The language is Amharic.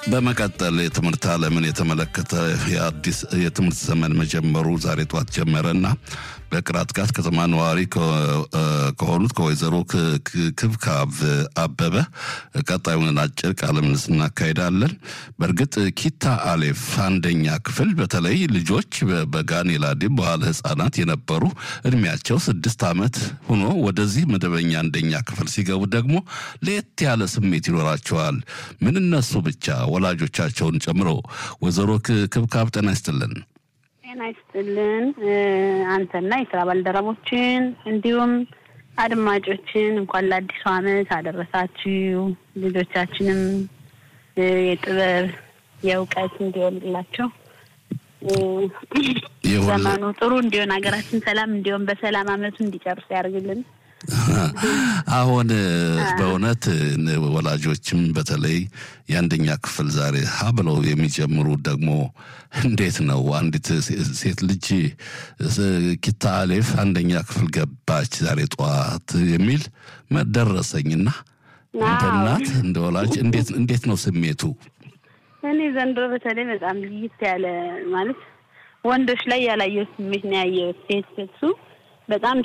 በመቀጠል የትምህርት ዓለምን የተመለከተ የአዲስ የትምህርት ዘመን መጀመሩ ዛሬ ጠዋት ጀመረና በቅራት ጋት ከተማ ነዋሪ ከሆኑት ከወይዘሮ ክብካብ አበበ ቀጣዩን አጭር ቃለ ምልልስ እናካሄዳለን። በእርግጥ ኪታ አሌፍ አንደኛ ክፍል በተለይ ልጆች በጋኔላዴ በኋላ ህጻናት የነበሩ እድሜያቸው ስድስት ዓመት ሆኖ ወደዚህ መደበኛ አንደኛ ክፍል ሲገቡ ደግሞ ለየት ያለ ስሜት ይኖራቸዋል። ምን እነሱ ብቻ ወላጆቻቸውን ጨምሮ። ወይዘሮ ክብካብ ጤና ይስጥልን። ጤና ይስጥልን አንተና የስራ ባልደረቦችን እንዲሁም አድማጮችን እንኳን ለአዲሱ ዓመት አደረሳችሁ። ልጆቻችንም የጥበብ የእውቀት እንዲሆንላቸው ዘመኑ ጥሩ እንዲሆን ሀገራችን ሰላም እንዲሆን በሰላም ዓመቱ እንዲጨርስ ያደርግልን። አሁን በእውነት ወላጆችም በተለይ የአንደኛ ክፍል ዛሬ ሀ ብለው የሚጀምሩ ደግሞ እንዴት ነው አንዲት ሴት ልጅ ኪታ አሌፍ አንደኛ ክፍል ገባች ዛሬ ጠዋት የሚል ደረሰኝና እንደ እናት እንደ ወላጅ እንዴት ነው ስሜቱ? እኔ ዘንድሮ በተለይ በጣም ልይት ያለ ማለት ወንዶች ላይ ያላየሁት ስሜት ነው ያየሁት። ሴት እሱ በጣም